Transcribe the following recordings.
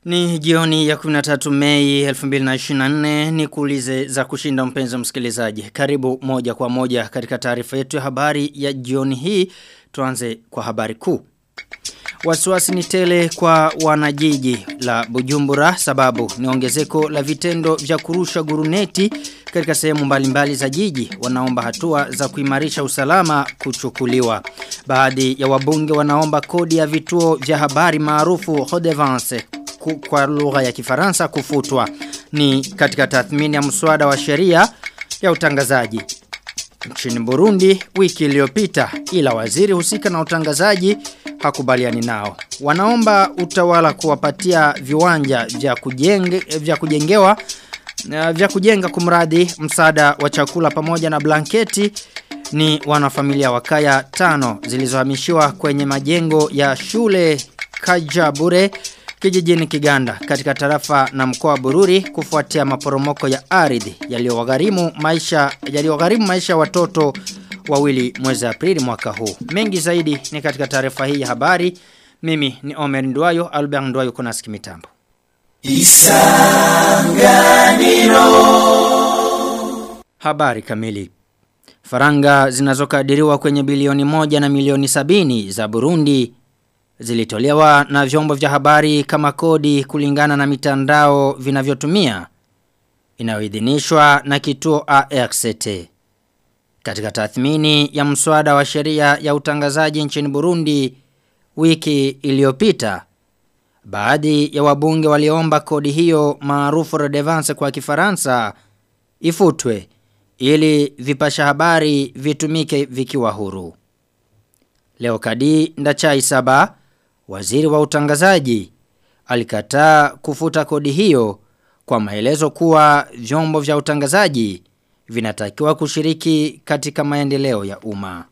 Ni jioni ya 13 Mei 2024 ni kuulize za kushinda mpenzi msikilizaji. Karibu moja kwa moja katika taarifa yetu ya habari ya jioni hii. Tuanze kwa habari kuu. Wasiwasi ni tele kwa wanajiji la Bujumbura sababu ni ongezeko la vitendo vya kurusha guruneti katika sehemu mbalimbali za jiji wanaomba hatua za kuimarisha usalama kuchukuliwa. Baadhi ya wabunge wanaomba kodi ya vituo vya habari maarufu Redevance kwa lugha ya kifaransa kufutwa. Ni katika tathmini ya mswada wa sheria ya utangazaji. Nchini Burundi wiki iliyopita ila waziri husika na utangazaji hakubaliani nao. Wanaomba utawala kuwapatia viwanja vya kujenge, vya kujengewa vya kujenga kumradi msaada wa chakula pamoja na blanketi ni wanafamilia wa kaya tano zilizohamishiwa kwenye majengo ya shule Kajabure kijijini Kiganda katika tarafa na mkoa wa Bururi kufuatia maporomoko ya ardhi yaliyowagharimu maisha yaliyogharimu maisha watoto wawili mwezi Aprili mwaka huu. Mengi zaidi ni katika taarifa hii ya habari. Mimi ni Omer Ndwayo, Albert Ndwayo kuna sikimitambo. Isanganiro Habari kamili Faranga zinazokadiriwa kwenye bilioni moja na milioni sabini za Burundi zilitolewa na vyombo vya habari kama kodi kulingana na mitandao vinavyotumia inayoidhinishwa na kituo ARCT. Katika tathmini ya mswada wa sheria ya utangazaji nchini Burundi wiki iliyopita baadhi ya wabunge waliomba kodi hiyo maarufu redevance kwa Kifaransa ifutwe ili vipasha habari vitumike vikiwa huru. Leo kadi ndachai saba waziri wa utangazaji alikataa kufuta kodi hiyo kwa maelezo kuwa vyombo vya utangazaji vinatakiwa kushiriki katika maendeleo ya umma.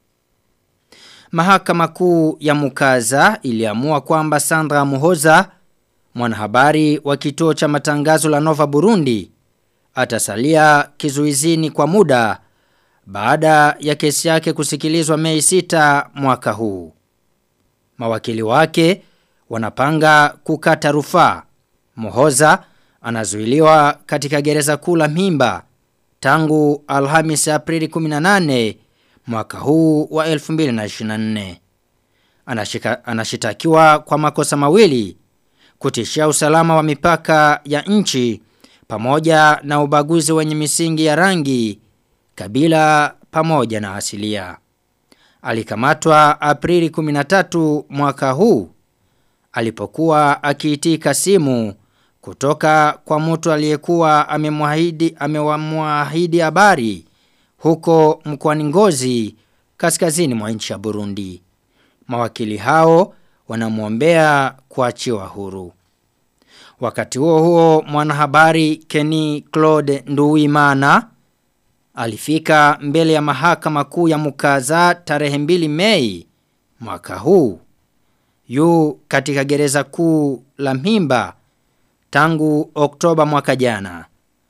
Mahakama kuu ya Mukaza iliamua kwamba Sandra Muhoza mwanahabari wa kituo cha matangazo la Nova Burundi atasalia kizuizini kwa muda baada ya kesi yake kusikilizwa Mei 6 mwaka huu. Mawakili wake wanapanga kukata rufaa. Mohoza anazuiliwa katika gereza kuu la Mimba tangu Alhamis Aprili 18 mwaka huu wa 2024. Anashika, anashitakiwa kwa makosa mawili kutishia usalama wa mipaka ya nchi pamoja na ubaguzi wenye misingi ya rangi kabila pamoja na asilia. Alikamatwa Aprili 13 mwaka huu alipokuwa akiitika simu kutoka kwa mtu aliyekuwa amemwahidi amewamwahidi habari huko mkoani Ngozi kaskazini mwa nchi ya Burundi. Mawakili hao wanamwombea kuachiwa huru. Wakati huo huo mwanahabari Kenny Claude Nduwimana alifika mbele ya mahakama kuu ya Mukaza tarehe mbili Mei mwaka huu. Yu katika gereza kuu la Mhimba tangu Oktoba mwaka jana.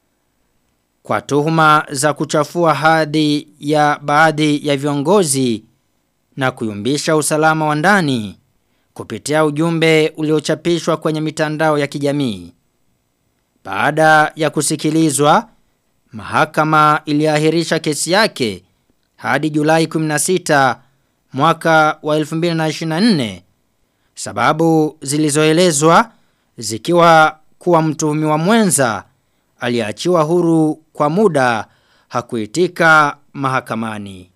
Kwa tuhuma za kuchafua hadhi ya baadhi ya viongozi na kuyumbisha usalama wa ndani kupitia ujumbe uliochapishwa kwenye mitandao ya kijamii. Baada ya kusikilizwa, mahakama iliahirisha kesi yake hadi Julai 16 mwaka wa 2024 sababu zilizoelezwa zikiwa kuwa mtuhumiwa mwenza aliachiwa huru kwa muda hakuitika mahakamani.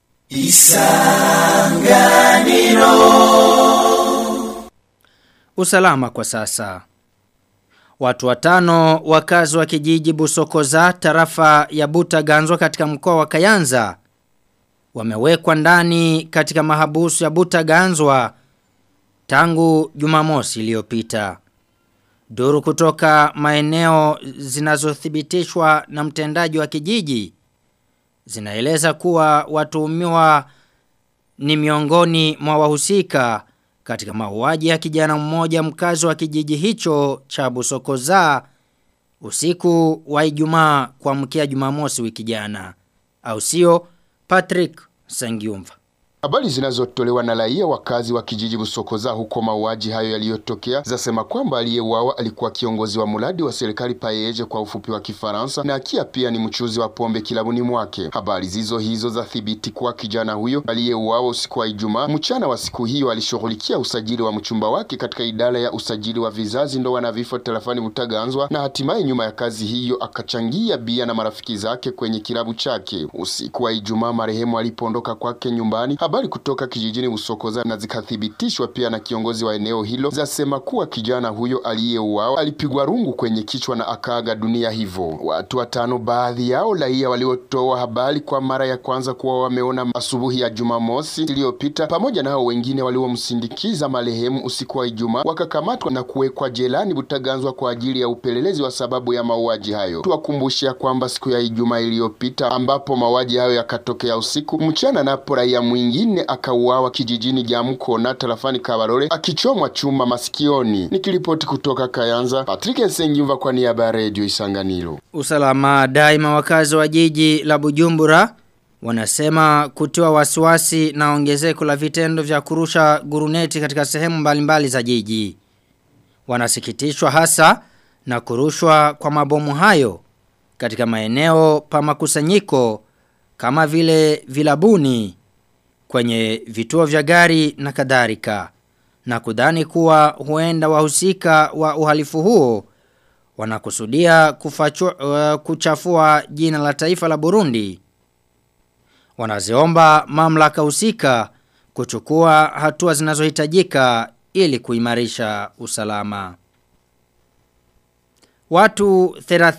Isanganiro Usalama kwa sasa. Watu watano wakazi wa kijiji Busokoza tarafa ya Butaganzwa katika mkoa wa Kayanza wamewekwa ndani katika mahabusu ya Butaganzwa tangu Jumamosi iliyopita. Duru kutoka maeneo zinazothibitishwa na mtendaji wa kijiji zinaeleza kuwa watuhumiwa ni miongoni mwa wahusika katika mauaji ya kijana mmoja mkazi wa kijiji hicho cha Busokoza usiku wa Ijumaa kuamkia Jumamosi wiki jana au sio Patrick Sangiumva Habari zinazotolewa na raia wakazi wa kijiji Busokoza huko mauaji hayo yaliyotokea zasema kwamba aliyeuawa alikuwa kiongozi wa mradi wa serikali paeje kwa ufupi wa Kifaransa na akia pia ni mchuzi wa pombe kilabuni mwake. Habari zizo hizo za thibiti kuwa kijana huyo aliyeuawa usiku wa Ijumaa mchana wa siku hiyo alishughulikia usajili wa mchumba wake katika idara ya usajili wa vizazi, ndoa na vifo telefoni Butaganzwa, na hatimaye nyuma ya kazi hiyo akachangia bia na marafiki zake kwenye kilabu chake. Usiku wa Ijumaa marehemu alipoondoka kwake nyumbani Habari kutoka kijijini Usokoza na zikathibitishwa pia na kiongozi wa eneo hilo zasema kuwa kijana huyo aliyeuawa alipigwa rungu kwenye kichwa na akaaga dunia hivyo. Watu watano, baadhi yao raia waliotoa habari kwa mara ya kwanza kuwa wameona asubuhi ya Jumamosi iliyopita, pamoja na hao wengine waliomsindikiza marehemu usiku wa Ijumaa, wakakamatwa na kuwekwa jelani Butaganzwa kwa ajili ya upelelezi wa sababu ya mauaji hayo. Tuwakumbushia kwamba siku ya Ijumaa iliyopita ambapo mauaji hayo yakatokea usiku mchana, napo raia mwingi mwingine akauawa kijijini Jamkona tarafani Kabarore akichomwa chuma masikioni. Nikiripoti kutoka Kayanza, Patrick Nsengiumva kwa niaba ya Radio Isanganiro. Usalama daima wakazi wa jiji la Bujumbura wanasema kutiwa wasiwasi na ongezeko la vitendo vya kurusha guruneti katika sehemu mbalimbali za jiji. Wanasikitishwa hasa na kurushwa kwa mabomu hayo katika maeneo pa makusanyiko kama vile vilabuni kwenye vituo vya gari na kadhalika na kudhani kuwa huenda wahusika wa uhalifu huo wanakusudia kufachua, uh, kuchafua jina la taifa la Burundi wanaziomba mamlaka husika kuchukua hatua zinazohitajika ili kuimarisha usalama Watu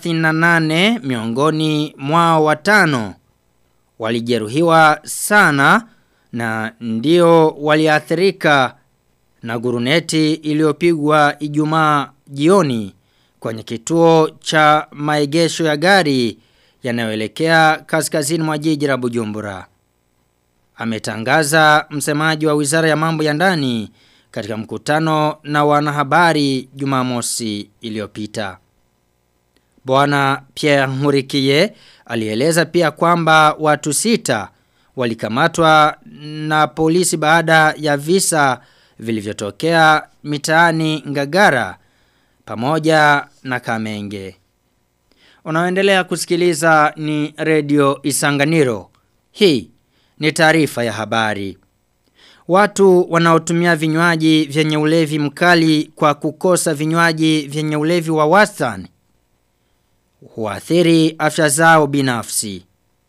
38 miongoni mwao watano walijeruhiwa sana na ndio waliathirika na guruneti iliyopigwa Ijumaa jioni kwenye kituo cha maegesho ya gari yanayoelekea kaskazini mwa jiji la Bujumbura. Ametangaza msemaji wa Wizara ya Mambo ya Ndani katika mkutano na wanahabari Jumamosi iliyopita. Bwana Pierre Nkurikiye alieleza pia kwamba watu sita walikamatwa na polisi baada ya visa vilivyotokea mitaani Ngagara pamoja na Kamenge. Unaoendelea kusikiliza ni Radio Isanganiro. Hii ni taarifa ya habari. Watu wanaotumia vinywaji vyenye ulevi mkali kwa kukosa vinywaji vyenye ulevi wa wastani huathiri afya zao binafsi.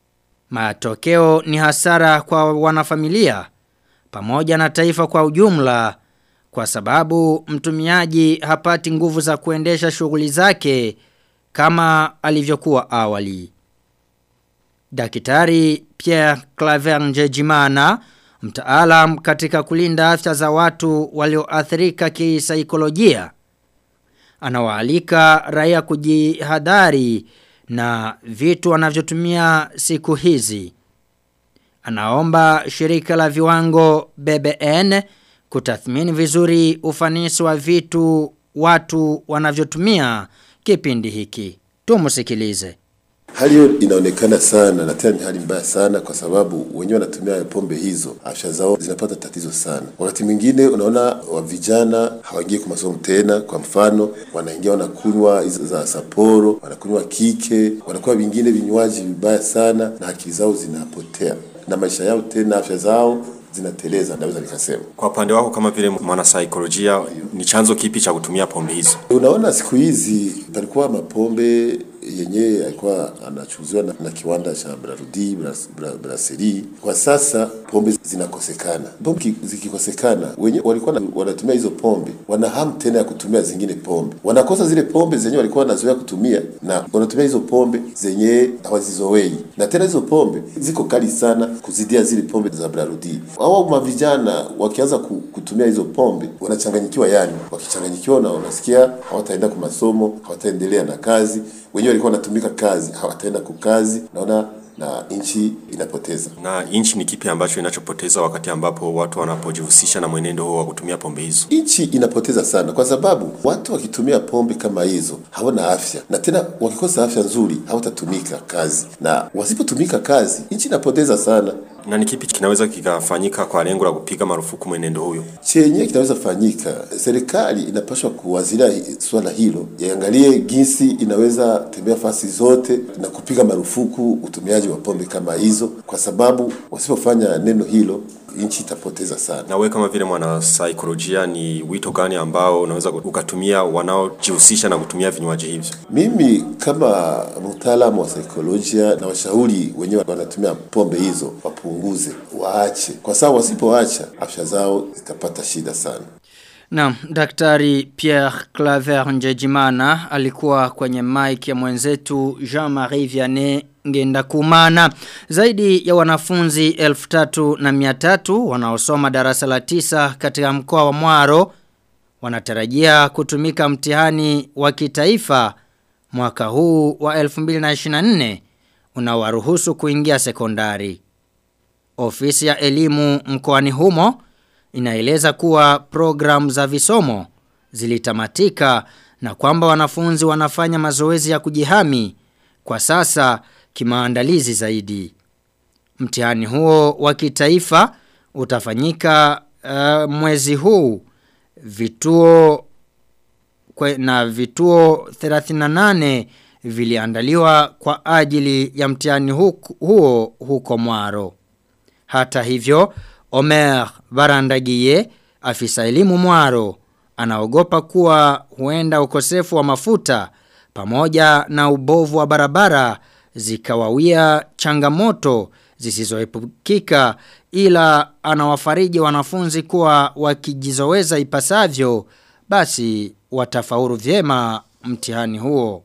Matokeo ni hasara kwa wanafamilia pamoja na taifa kwa ujumla kwa sababu mtumiaji hapati nguvu za kuendesha shughuli zake kama alivyokuwa awali. Daktari Pierre Claver Njejimana, mtaalam katika kulinda afya za watu walioathirika kisaikolojia, anawaalika raia kujihadhari na vitu wanavyotumia siku hizi. Anaomba shirika la viwango BBN kutathmini vizuri ufanisi wa vitu watu wanavyotumia kipindi hiki. Tumusikilize. Hali hiyo inaonekana sana na tena ni hali mbaya sana, kwa sababu wenyewe wanatumia pombe hizo, afya zao zinapata tatizo sana. Wakati mwingine unaona wa vijana hawaingii kwa masomo tena. Kwa mfano, wanaingia wanakunywa hizo za Sapporo, wanakunywa kike, wanakuwa vingine vinywaji vibaya sana, na akili zao zinapotea na maisha yao tena, afya zao zinateleza, naweza nikasema. Kwa upande wako kama vile mwanasaikolojia, ni chanzo kipi cha kutumia pombe hizo? Unaona, siku hizi palikuwa mapombe yenyewe alikuwa anachuziwa na, na kiwanda cha Brarudi Brasserie. Kwa sasa pombe zinakosekana. Pombe zikikosekana, wenyewe walikuwa na, wanatumia hizo pombe, wana hamu tena ya kutumia zingine pombe, wanakosa zile pombe zenyewe walikuwa wanazoea kutumia, na wanatumia hizo pombe zenyewe hawazizowei, na tena hizo pombe ziko kali sana kuzidia zile pombe za Brarudi. Hao mavijana wakianza kutumia hizo pombe wanachanganyikiwa, yani wakichanganyikiwa, na wanasikia hawataenda kwa masomo, hawataendelea na kazi wenyewe walikuwa wanatumika kazi hawataenda kukazi naona na nchi inapoteza. Na nchi ni kipi ambacho inachopoteza wakati ambapo watu wanapojihusisha na mwenendo huo wa kutumia pombe hizo? Nchi inapoteza sana, kwa sababu watu wakitumia pombe kama hizo hawana afya, na tena wakikosa afya nzuri hawatatumika kazi, na wasipotumika kazi nchi inapoteza sana. Na ni kipi kinaweza kikafanyika kwa lengo la kupiga marufuku mwenendo huyo? Chenye kinaweza fanyika, serikali inapaswa kuwazilia swala hilo, iangalie jinsi inaweza tembea fasi zote na kupiga marufuku utumiaji wa pombe kama hizo, kwa sababu wasipofanya neno hilo nchi itapoteza sana. Na wewe kama vile mwana saikolojia, ni wito gani ambao unaweza ukatumia wanaojihusisha na kutumia vinywaji hivyo? Mimi kama mtaalamu wa saikolojia na washauri wenyewe wanatumia pombe hizo wapunguze, waache, kwa sababu wasipoacha afya zao zitapata shida sana. Naam, Daktari Pierre Claver Njejimana alikuwa kwenye mic ya mwenzetu Jean-Marie Vianney ngenda kumana. Zaidi ya wanafunzi elfu tatu na miatatu wanaosoma darasa la tisa katika mkoa wa Mwaro wanatarajia kutumika mtihani wa kitaifa mwaka huu wa 2024 unawaruhusu kuingia sekondari. Ofisi ya elimu mkoani humo inaeleza kuwa program za visomo zilitamatika na kwamba wanafunzi wanafanya mazoezi ya kujihami kwa sasa kimaandalizi zaidi. Mtihani huo wa kitaifa utafanyika uh, mwezi huu vituo kwe, na vituo 38 viliandaliwa kwa ajili ya mtihani huo, huo huko Mwaro. Hata hivyo, Omer Barandagiye, afisa elimu Mwaro, anaogopa kuwa huenda ukosefu wa mafuta pamoja na ubovu wa barabara zikawawia changamoto zisizoepukika ila anawafariji wanafunzi kuwa wakijizoweza ipasavyo basi watafaulu vyema mtihani huo.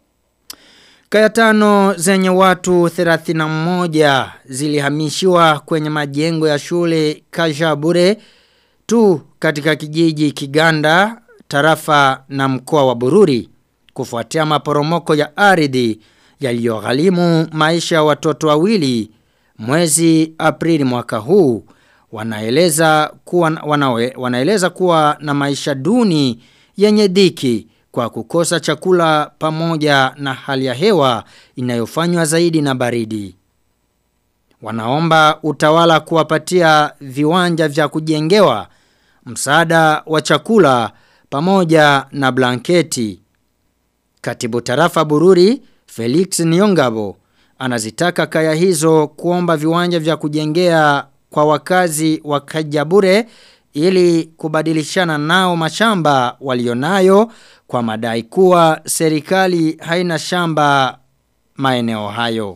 Kaya tano zenye watu 31 zilihamishiwa kwenye majengo ya shule Kajabure tu katika kijiji Kiganda, tarafa na mkoa wa Bururi kufuatia maporomoko ya ardhi yaliyogharimu maisha ya watoto wawili mwezi Aprili mwaka huu wanaeleza kuwa wanawe, wanaeleza kuwa na maisha duni yenye dhiki kwa kukosa chakula pamoja na hali ya hewa inayofanywa zaidi na baridi. Wanaomba utawala kuwapatia viwanja vya kujengewa, msaada wa chakula pamoja na blanketi. Katibu tarafa Bururi Felix Niongabo anazitaka kaya hizo kuomba viwanja vya kujengea kwa wakazi wa Kajabure ili kubadilishana nao mashamba walionayo kwa madai kuwa serikali haina shamba maeneo hayo.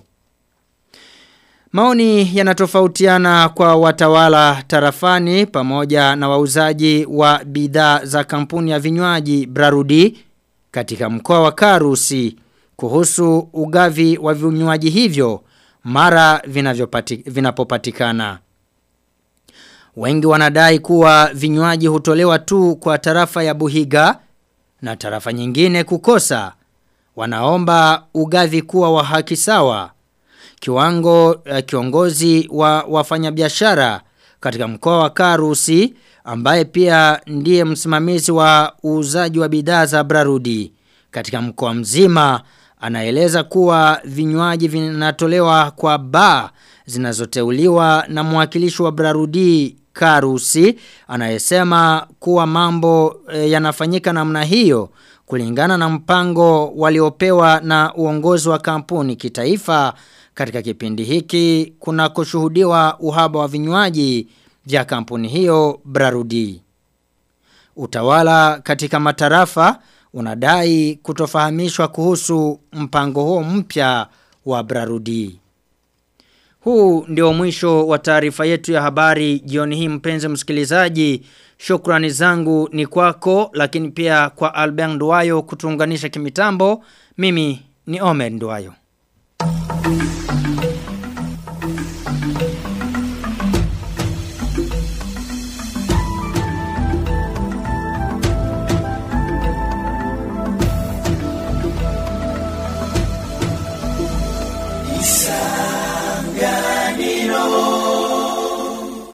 Maoni yanatofautiana kwa watawala tarafani pamoja na wauzaji wa bidhaa za kampuni ya vinywaji Brarudi katika mkoa wa Karusi kuhusu ugavi wa vinywaji hivyo mara vinapopatikana. Wengi wanadai kuwa vinywaji hutolewa tu kwa tarafa ya Buhiga na tarafa nyingine kukosa. Wanaomba ugavi kuwa wa haki sawa. Kiwango uh, kiongozi wa wafanyabiashara katika mkoa wa Karusi ambaye pia ndiye msimamizi wa uuzaji wa bidhaa za Brarudi katika mkoa mzima anaeleza kuwa vinywaji vinatolewa kwa baa zinazoteuliwa na mwakilishi wa Brarudi Karusi anayesema kuwa mambo e, yanafanyika namna hiyo kulingana na mpango waliopewa na uongozi wa kampuni kitaifa katika kipindi hiki kuna kushuhudiwa uhaba wa vinywaji vya kampuni hiyo Brarudi. Utawala katika matarafa unadai kutofahamishwa kuhusu mpango huo mpya wa Brarudi. Huu ndio mwisho wa taarifa yetu ya habari jioni hii mpenzi msikilizaji. Shukrani zangu ni kwako lakini pia kwa Albert Nduwayo kutuunganisha kimitambo. Mimi ni Omer Nduwayo.